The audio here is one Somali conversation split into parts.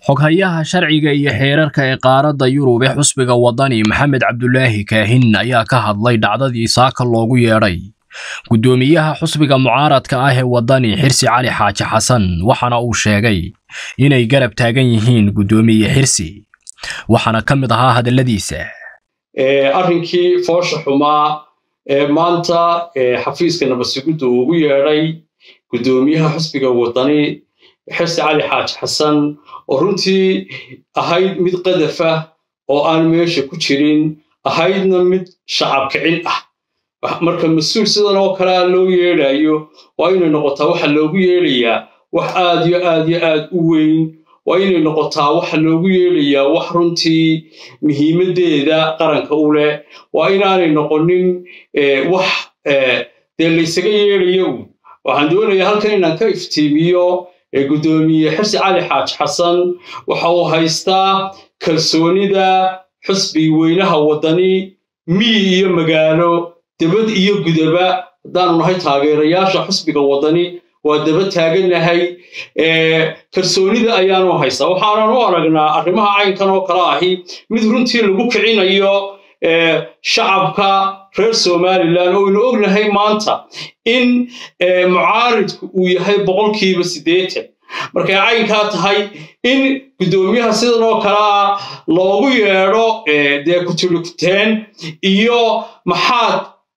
xoghayaha sharciga iyo xeerarka ee qaaradda yurub ee xusbiga waddani maxamed cabdulaahi kaahin ayaa ka hadlay dhacdadii saaka loogu yeedhay guddoomiyaha xusbiga mucaaradka ah ee waddani xirsi cali xaaji xasan waxaana uu sheegay inay garab taagan yihiin guddoomiye xirsi waxaana ka mid ahaa hadalladiisa arrinkii foosha xumaa ee maanta xafiiska nabadsugidda uu ugu yeedhay guddoomiyaha xusbiga waddani xirsi cali xaaji xasan oo runtii ahayd mid qadafa oo aan meesha ku jirin ahaydna mid shacab kicin ah marka mas-uul sidan oo kalea loo yeedhayo waa inay noqotaa waxa loogu yeedhayaa wax aad yo aad yo aad u weyn waa inay noqotaa waxa loogu yeedhayaa wax runtii muhiimaddeeda qaranka u leh waa inaanay noqonin wax dee laysaga yeedhayo un waxaan doonayaa halkan inaan ka iftiimiyo guddoomiye xirsi cali xaaji xasan waxa uu haystaa kalsoonida xusbi weynaha waddani miyi iyo magaalo debad iyo gudaba haddaanu nahay taageerayaasha xusbiga waddani waa daba taagannahay kalsoonida ayaanu haystaa waxaanan u aragnaa arrimaha caynkan oo kale ahi mid runtii lagu kicinayo shacabka reer somalilan oo aynu ognahay maanta in mucaaridku uu yahay boqolkiiba siddeetan markay caynkaa tahay in guddoomiyaha sidan oo kalea loogu yeedho dee kutulikuteen iyo maxaad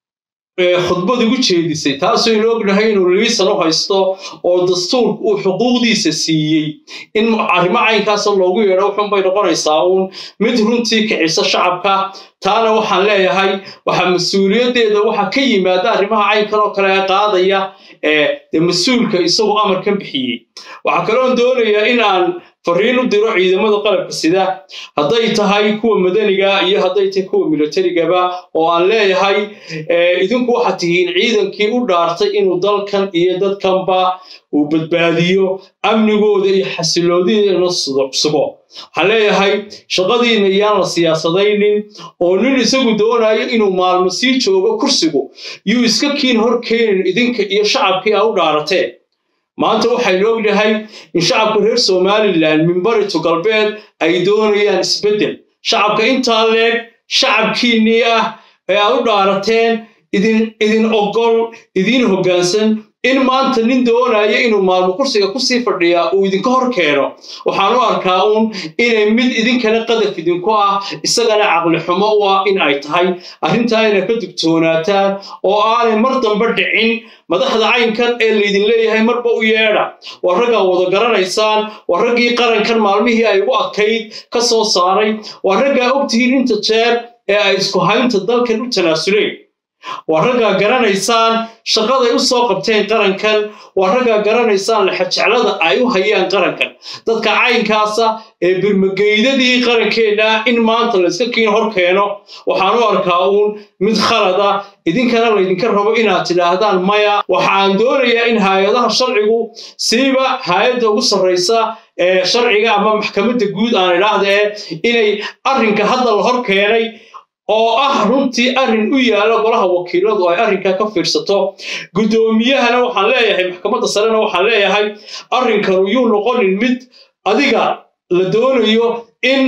khudbad ugu jeedisay taasaynu ognahay inuu liisan u haysto oo dastuurku uu xuquuqdiisa siiyey in arrimo caynkaasa loogu yeedho wuxuunbay noqonaysaa uun mid runtii kicisa shacabka taana waxaan leeyahay waxaa mas-uuliyaddeeda waxa ka yimaada arrimaha caynkan oo kale ee qaadaya dee mas-uulka isagoo amarkan bixiyey waxaa kaloon doonayaa in aan fariin u diro ciidamada qalabka sida hadday tahay kuwa madaniga iyo hadday tahay kuwa milatarigaba oo aan leeyahay idinku waxaad tihiin ciidankii u dhaartay inuu dalkan iyo dadkanba uu badbaadiyo amnigooda iyo xasiloodiina sugo waxaan leeyahay shaqadiina yaan la siyaasadaynin oo nin isagu doonayo inuu maalmo sii joogo kursigu yuu iska kiin hor keenin idinka iyo shacabkii aa u dhaarateen maanta waxaynu ognahay in shacabka reer somalilan minbaritu galbeed ay doonayaan isbeddel shacabka intaa leeg shacabkiinnii ah ee aad u dhaarateen idin ogol idiin hoggaansan in maanta nin doonaya inuu maalmo kursiga kusii fadhiyaa uu idinka hor keeno waxaan u arkaa uun inay mid idinkana qadaf idinku ah isagana caqli xumo u ah in ay tahay arrintaa inay ka dugtoonaataan oo aanay mar dambe dhicin madaxda caynkan ee laydin leeyahay marba u yeedha waa raggaa wada garanaysaan waa raggii qarankan maalmihii ay ugu adkayd ka soo saaray waa raggaa ogtihiin inta jeer ee ay isku haynta dalkan u tanaasuleen waa raggaa garanaysaan shaqaday u soo qabteen qarankan waa raggaa garanaysaan laxajeclada ay u hayaan qarankan dadka caynkaasa ee birmageydadii qarankeenna in maanta layska kiin hor keeno waxaan u arkaa uun mid khalada idinkana laydinka rabo inaad tidhaahdaan maya waxaan doonayaa in hay-adaha sharcigu siiba hay-adda ugu sarraysa ee sharciga ama maxkamadda guud aan idhaahdee inay arrinka hadda la hor keenay oo ah runtii arrin u yaala golaha wakiiladu ay arrinkaa ka fiirsato guddoomiyahana waxaan leeyahay maxkamadda sarena waxaan leeyahay arrinkanu yuu noqonin mid adiga la doonayo in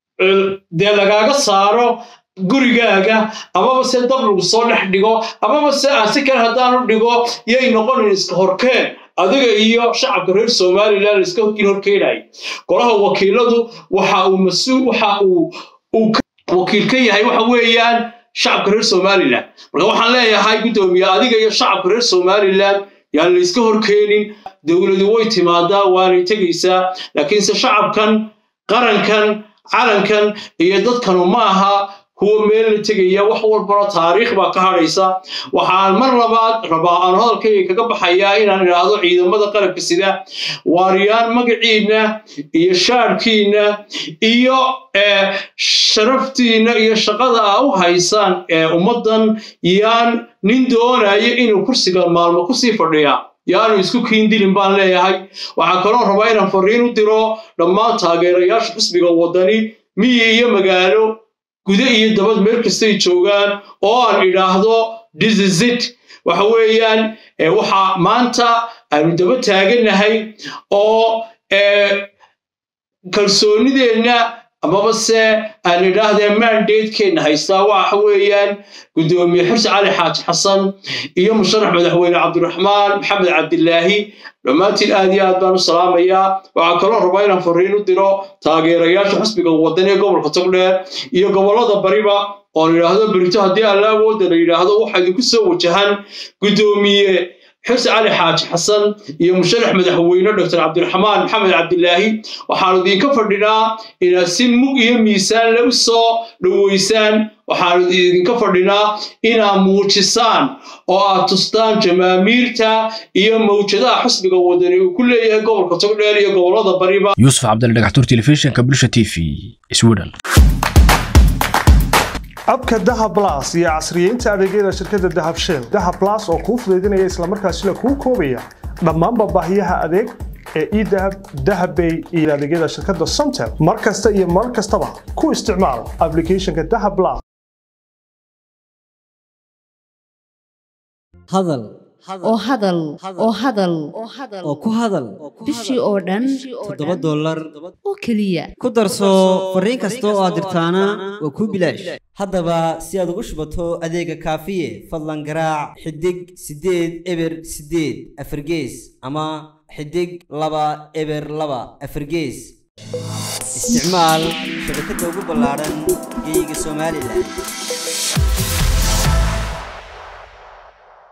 dee lagaaga saaro gurigaaga amaba se dab lagu soo dhex dhigo amaba se aan si kale haddaanu dhigo yay noqonin iska horkeen adiga iyo shacabka reer somalilan laiska horkiin horkeenaya golaha wakiiladu waxa uu mas-uul waxa uu wakiil ka yahay waxa weeyaan shacabka reer somalilan marka waxaan leeyahay guddoomiye adiga iyo shacabka reer somalilan yaan layska horkeenin dowladu way timaadaa waanay tegaysaa laakiinse shacabkan qarankan calankan iyo dadkanu ma aha kuwa meel la tegaya wax walbana taariikh baa ka hadhaysa waxaan mar labaad rabaa aan hadalkayga kaga baxayaa inaan idhaahdo ciidamada qalabka sida waariyaan magaciinna iyo shaadhkiinna iyo sharaftiinna iyo shaqada aa u haysaan ee ummaddan yaan nin doonayo inuu kursiga maalmo kusii fadhiyaa yaanu isku kiindilin baan leeyahay waxaa kaloo rabaa inaan fariin u diro dhammaan taageerayaasha xusbiga waddani miyi iyo magaalo gude iyo dabad meel kastay joogaan oo aan idhaahdo dizizit waxa weeyaan waxaa maanta aanu daba taagannahay oo kalsoonideenna amaba se aan idhaahdee mandatekeenna haystaa waxa weeyaan guddoomiye xirsi cali xaaji xasan iyo musharax madaxweyne cabdiraxmaan maxamed cabdilaahi dhammaantiin aad iyo aad baan u salaamayaa waxaa kaloo rabaa inaan fariin u diro taageerayaasha xusbiga wadani ee gobolka togdheer iyo gobollada bariba oon idhaahdo berito haddii alla awoodda la yidhaahdo waxa idinku soo wajahan guddoomiye xirsi cali xaaji xasan iyo musharax madaxweyne doctor cabdiraxmaan maxamed cabdilaahi waxaanu idinka fadhinaa inaad si mug iyo miisaan le u soo dhoweysaan waxaanu idinka fadhinaa inaad muujisaan oo aad tustaan jamaamiirta iyo mawjadaha xusbiga wadani uu ku leeyahay gobolka togdheer iyo gobollada bariba yuusuf cabdali dhagaxtuur telefishinka bulsha t v sweden abka dahab blas iyo casriyeynta adeegyada shirkadda dahab shell dahab blas oo kuu fudaydinaya islamarkaasina kuu koobaya dhammaanba baahiyaha adeeg ee edahab dahabbay iyo adeegyada shirkadda somtel mar kasta iyo mar kastaba ku isticmaal applicationka dahab blas hadal oo hadal oo hadal oo ku hadal bishii oo dhan toddoba dollar oo keliya ku darso fariin kasta oo aad dirtaana waa kuu bilaash haddaba si aad ugu shubato adeega kaafiye fadlan garaac xidig siddeed eber siddeed afargees ama xidig laba eber laba afargees isticmaal shabakadda ugu ballaadhan geeyiga somalilan